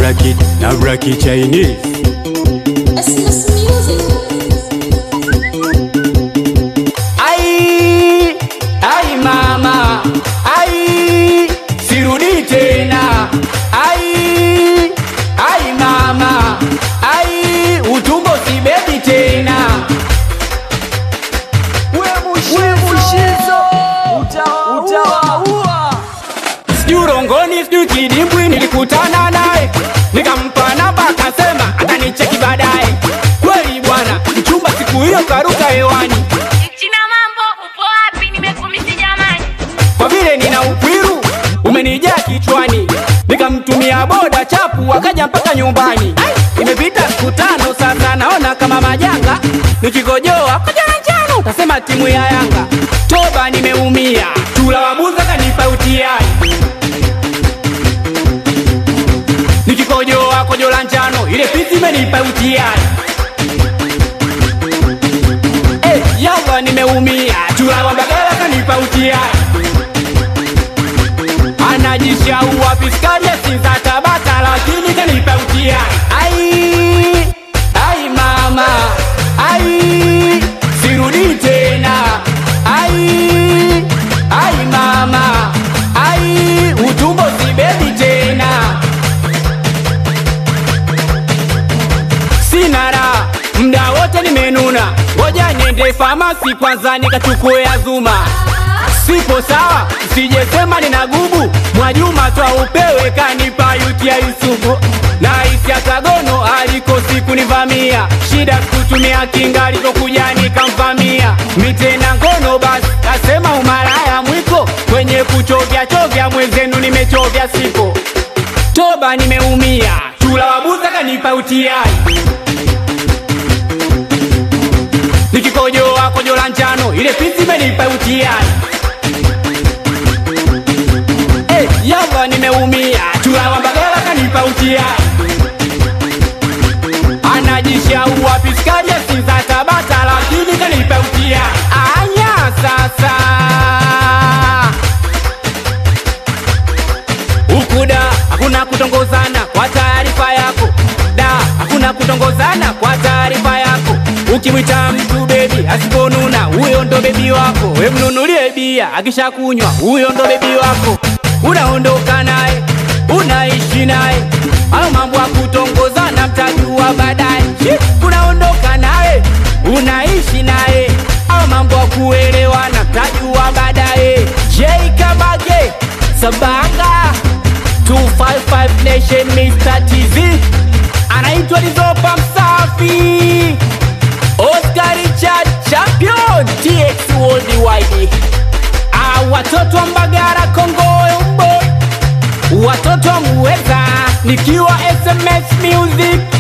black it, na black it Chinese. Christmas music. Ai, ai mama, ai, sirudi tena. Ai, ai mama, ai, utumbo sibebi tena. We Mushizo utawaua. Sijui urongoni, sijui kidimbwi, nilikutana naye nikampa namba, akasema atanicheki baadaye. Kweli bwana, mchumba siku hiyo karuka hewani, China mambo upo wapi? Nimekumisi jamani. kwa vile nina ukwiru umenijaa kichwani, nikamtumia boda chapu, akaja mpaka nyumbani. Ai, Imepita siku tano sasa, naona kama majanga, nikigojoa koja njano, utasema timu ya Yanga. Toba, nimeumia, chula wabuza kanipa utiai nikikojoa kojo la njano ile pisi imenipa utiai hey, yalla nimeumia chula wa bagala kanipa utiai anajishaua piskaria sinza tabata lakini kanipa utiai ai ai mama ai sirudi tena ai ai mama ai utumbo sibebi tena sina raha mda wote nimenuna, ngoja niende famasi kwanza nikachukue azuma. Sipo sawa, sijesema nina gubu, Mwajuma twa upewe kanipa yuti ya Yusufu na isi ya Kagono alikosi kunivamia, shida kutumia kinga alivyokuja nikamvamia, mitena ngono basi kasema umalaya mwiko kwenye kuchovya chovya mwenzenu nimechovya sipo toba nimeumia, chula wabuza kanipa utiai nikikojoa kojo la njano ile pisi imenipa utiai hey, yalla nimeumia, chula wa bagala kanipa utiai anajishaua piskaria sinza tabata lakini kanipa utiai anya sasa huku da hakuna kutongozana kwa taarifa yako da hakuna kutongozana kwa taarifa yako ukimwita mtu bebi asiponuna huyo ndo bebi wako we mnunulie bia akishakunywa huyo ndo bebi wako unaondoka naye unaishi naye au mambo ya kutongozana mtajua baadaye Shi, unaondoka naye unaishi naye au mambo ya kuelewana mtajua baadaye jeikabage sabanga 255 Nation Mr. TZ anaitwa Lizopa Msafi Oscar Richard Champion TX Worldwide ah, watoto wa Mbagara Kongoyo Mboy watoto wa Muweza nikiwa SMS Music